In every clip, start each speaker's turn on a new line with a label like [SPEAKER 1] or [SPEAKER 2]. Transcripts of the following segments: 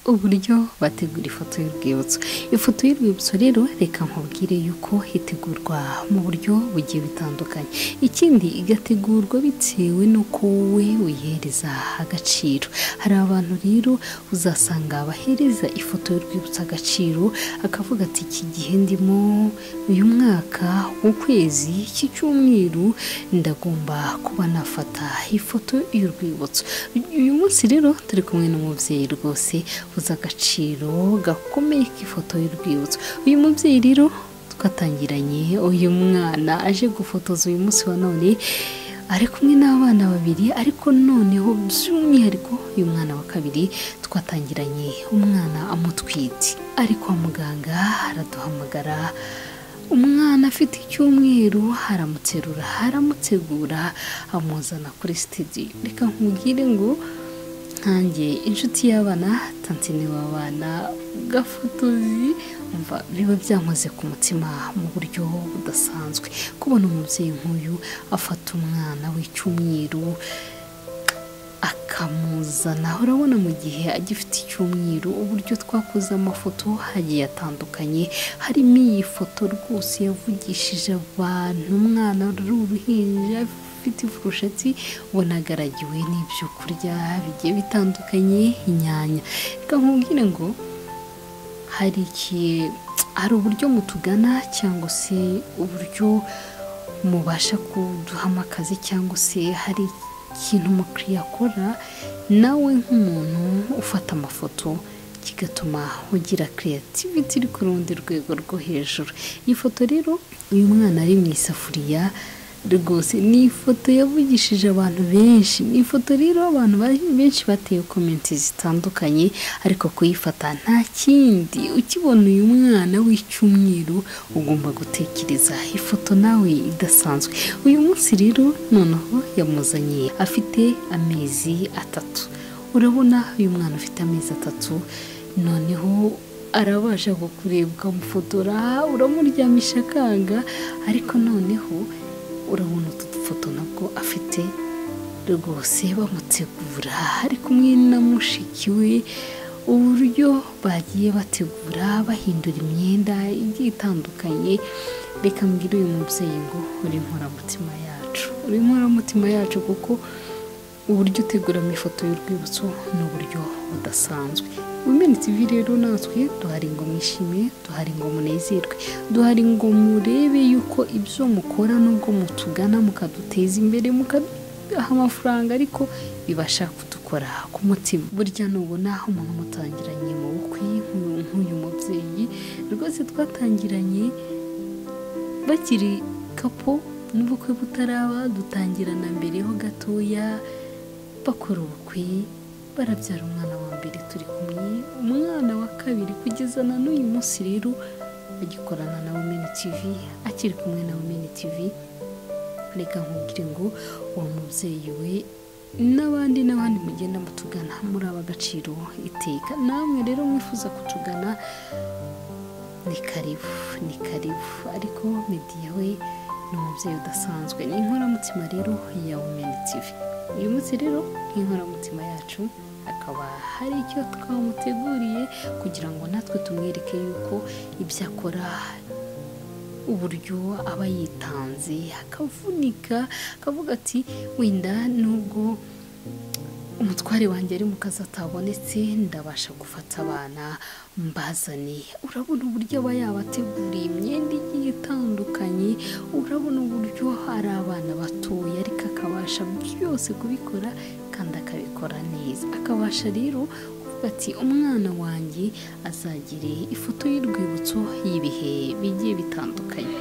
[SPEAKER 1] uburyo bategura ifoto y'urwibutso ifoto y'urwibutso rero reka nkubwire yuko itegurwa mu buryo bugiye butandukanye ikindi igategurwa bitewe n'uko wowe uyihereza agaciro hari abantu rero uzasanga bahereza ifoto y'urwibutso agaciro akavuga ati iki gihe ndimo uyu mwaka ukwezi iki cyumweru ndagomba kuba nafata ifoto y'urwibutso uyu munsi rero turi kumwe n'umubyeyi rwose uzi agaciro gakomeye k'ifoto y'urwibutso uyu mubyeyi rero twatangiranye uyu mwana aje gufotoza uyu munsi wa none ari kumwe n'abana babiri ariko noneho by'umwihariko uyu mwana wa kabiri twatangiranye umwana amutwite ari kwa muganga araduhamagara umwana afite icyumweru aramuterura aramutegura amuzana kuri sitidiyo reka nkubwire ngo nkange inshuti y'abana tantine w'abana gafotozi umva biba byankoze ku mutima mu buryo budasanzwe kubona umubyeyi nk'uyu afata umwana w'icyumweru akamuzana urabona mu gihe agifite icyumweru uburyo twakoze amafoto hagiye atandukanye harimo iyi foto rwose yavugishije abantu umwana uri uruhinja afite ifurusheti ubona agaragiwe n'ibyo kurya bigiye bitandukanye inyanya reka nkubwire ngo hari igihe hari uburyo mutugana cyangwa se uburyo mubasha kuduhamo akazi cyangwa se hari ikintu umukiriya akora nawe nk'umuntu ufata amafoto kigatuma ugira creativity iri ku rundi rwego rwo hejuru iyi foto rero uyu mwana ari mu isafuriya rwose ni ifoto yavugishije abantu benshi ni ifoto rero abantu benshi bateye komenti zitandukanye ariko kuyifata nta kindi ukibona uyu mwana w'icyumweru ugomba gutekereza ifoto nawe idasanzwe uyu munsi rero noneho yamuzanye afite amezi atatu urabona uyu mwana ufite amezi atatu noneho arabasha kukureba ukamufotora uramuryamisha akanga ariko noneho urabona utu dufoto nabwo afite rwose bamutegura ari kumwe na mushiki we uburyo bagiye bategura bahindura imyenda igiye itandukanye reka mbwira uyu mubyeyi ngo uri inkoramutima yacu uri inkoramutima yacu kuko uburyo uteguramo ifoto y'urwibutso ni uburyo budasanzwe wimeni tv rero natwe duhari ngo mwishime duhari ngo munezerwe duhari ngo murebe yuko ibyo mukora nubwo mutugana mukaduteza imbere mukaduha amafaranga ariko bibasha kudukora ku mutima burya nubona umuntu mutangiranye mu bukwe nk'uyu mubyeyi rwose twatangiranye bakiri kapo n'ubukwe butaraba dutangirana mbere ho gatoya bakora ubukwe barabyara umwana wa mbere turi kumwe umwana wa kabiri kugeza na n'uyu munsi rero agikorana na womeni tivi akiri kumwe na womeni tivi reka nkubwire ngo uwo mubyeyi we n'abandi n'abandi mugenda mutugana muri ab'agaciro iteka namwe rero mwifuza kutugana ni karibu ni karibu ariko mediya we ni umubyeyi udasanzwe ni inkoramutima rero ya womeni tivi uyu munsi rero nk'inkoramutima yacu akaba hari icyo twamuteguriye kugira ngo natwe tumwereke yuko ibyo akora uburyo aba yitanze akavunika akavuga ati wenda nubwo umutware wanjye ari mu kazi atabonetse ndabasha gufata abana mbazane urabona uburyo aba yabateguriye imyenda igiye itandukanye urabona uburyo hari abana batoya ariko akabasha byose kubikora kandi akabikora neza akabasha rero kuvuga ati umwana wanjye azagire ifoto y'urwibutso y'ibihe bigiye bitandukanye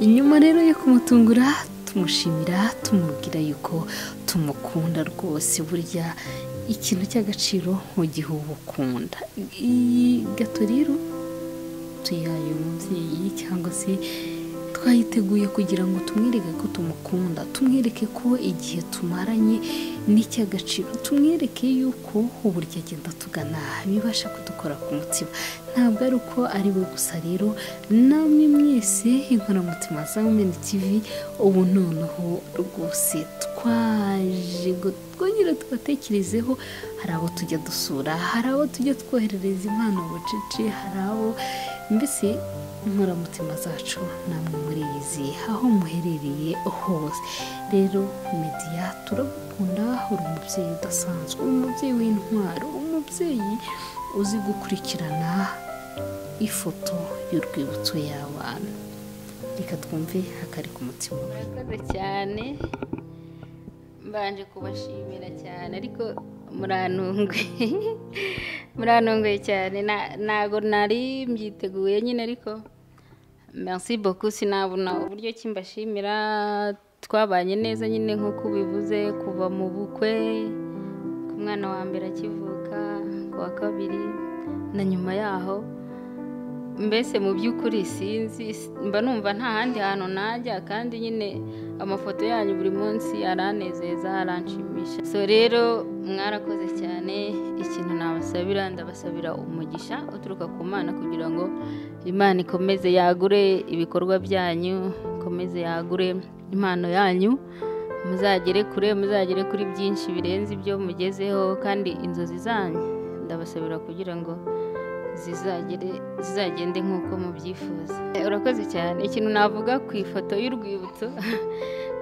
[SPEAKER 1] inyuma rero yo kumutungura tumushimira tumubwira yuko tumukunda rwose burya ikintu cy'agaciro mu gihe uba ukunda iyi gato rero tuyaye umubyeyi cyangwa se twayiteguye kugira ngo tumwereke ko tumukunda tumwereke ko igihe tumaranye n'icy'agaciro tumwereke y'uko uburyo agenda tugana bibasha kudukora ku mutima ntabwo ari uko ari we gusa rero namwe mwese inkoramutima za wumeni tivi ubu noneho rwose twaje ngo twongere tubatekerezeho hari abo tujya dusura hari abo tujya twoherereza impano bucece hari abo mbese inkoramutima zacu namwe muri izi aho muherereye hose rero mediya turagukunda uri umubyeyi udasanzwe umubyeyi w'intwaro umubyeyi uzi gukurikirana ifoto y'urwibutso y'abana reka twumve hakari ku mutima
[SPEAKER 2] murakoze cyane mbanje kubashimira cyane ariko murantunguye murantunguye cyane ntabwo nari mbyiteguye nyine ariko merci beaucoup sinabona uburyo ki mbashimira twabanye neza nyine nk'uko ubivuze kuva mu bukwe ku mwana wa mbere akivuka ku wa kabiri na nyuma yaho mbese mu by'ukuri sinzi mba numva nta handi hantu najya kandi nyine amafoto yanyu buri munsi aranezeza aranshimisha so rero mwarakoze cyane ikintu nabasabira ndabasabira umugisha uturuka ku mana kugira ngo imana ikomeze yagure ibikorwa byanyu ikomeze yagure impano yanyu muzagere kure muzagere kuri byinshi birenze ibyo mugezeho kandi inzozi zanyu ndabasabira kugira ngo zizagere zizagende nk'uko mubyifuza urakoze cyane ikintu navuga ku ifoto y'urwibutso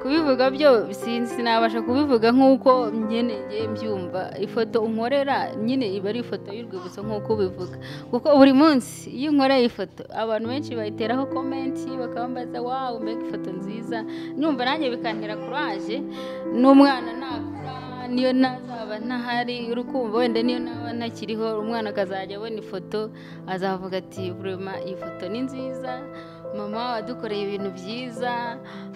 [SPEAKER 2] kubivuga byo sinzi sinabasha kubivuga nk'uko nyine mbyumva ifoto unkorera nyine iba ari ifoto y'urwibutso nk'uko ubivuga kuko buri munsi iyo unkoreye ifoto abantu benshi bayiteraho komenti bakambaza wawu mbega ifoto nziza nyumva nanjye bikantera kuraje n'umwana nakura niyo ntazaba ntahari uri kumva wenda niyo naba ntakiriho umwana akazajya abona ifoto azavuga ati burema iyi foto ni nziza mama wadukoreye ibintu byiza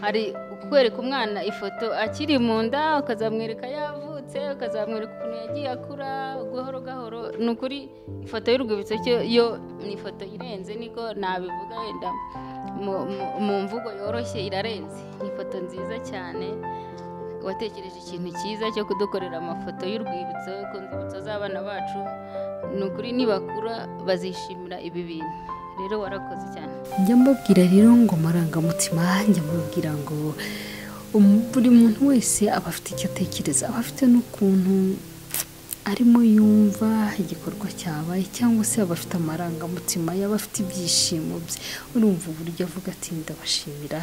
[SPEAKER 2] hari kwereka umwana ifoto akiri mu nda ukazamwereka yavutse ukazamwereka ukuntu yagiye akura gahoro gahoro ni ukuri ifoto y'urwibutso yo ni ifoto irenze niko nabivuga wenda mu mvugo yoroshye irarenze ni ifoto nziza cyane watekereje ikintu cyiza cyo kudukorera amafoto y'urwibutso ku nzibutso z'abana bacu ni ukuri nibakura bazishimira ibi bintu rero warakoze cyane
[SPEAKER 1] njya mbabwira rero ngo marangamutima njya mbabwira ngo buri muntu wese aba afite icyo atekereza aba afite n'ukuntu arimo yumva igikorwa cyabaye cyangwa se yaba afite amarangamutima yaba afite ibyishimo bye urumva uburyo avuga ati ndabashimira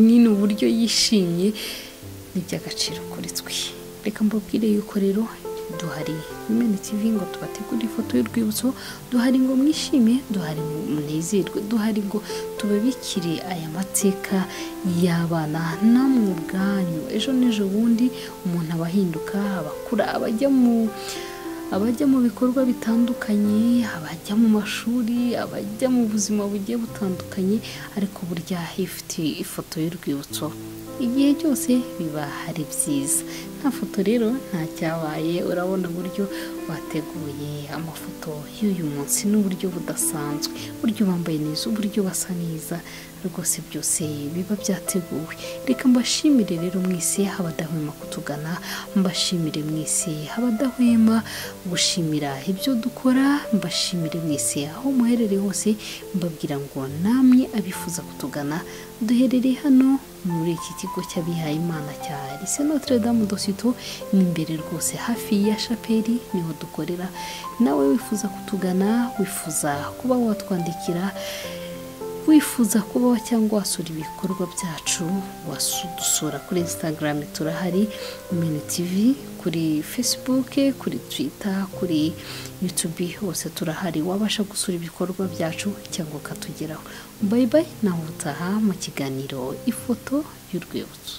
[SPEAKER 1] nyine uburyo yishimye ni iby'agaciro kuri twe reka mbabwire yuko rero duhari imena tivi ngo tubategure ifoto y'urwibutso duhari ngo mwishime duhari ngo munezerwe duhari ngo tubabikire aya mateka y'abana namwe ubwanyu ejo n'ejo bundi umuntu aba ahinduka abakura abajya mu abajya mu bikorwa bitandukanye abajya mu mashuri abajya mu buzima bugiye butandukanye ariko burya ifite ifoto y'urwibutso igihe cyose biba ari byiza nta foto rero nta cyabaye urabona uburyo bateguye amafoto y'uyu munsi n'uburyo budasanzwe uburyo bambaye neza uburyo basa neza rwose byose biba byateguwe reka mbashimire rero mwese abadahwema kutugana mbashimire mwese abadahwema gushimira ibyo dukora mbashimire mwese aho muherereye hose mbabwira ngo namwe abifuza kutugana duherereye hano muri iki kigo cy'abihaye imana cya lise notre dame dosito ni imbere rwose hafi ya shapeli niho dukorera nawe wifuza kutugana wifuza kuba watwandikira wifuza kubaho cyangwa wasura ibikorwa byacu wasudusura kuri instagram turahari imena tivi kuri facebook kuri twitter kuri youtube hose turahari wabasha gusura ibikorwa byacu cyangwa ukatugeraho bayibayi nawe utaha mu kiganiro ifoto y'urwibutso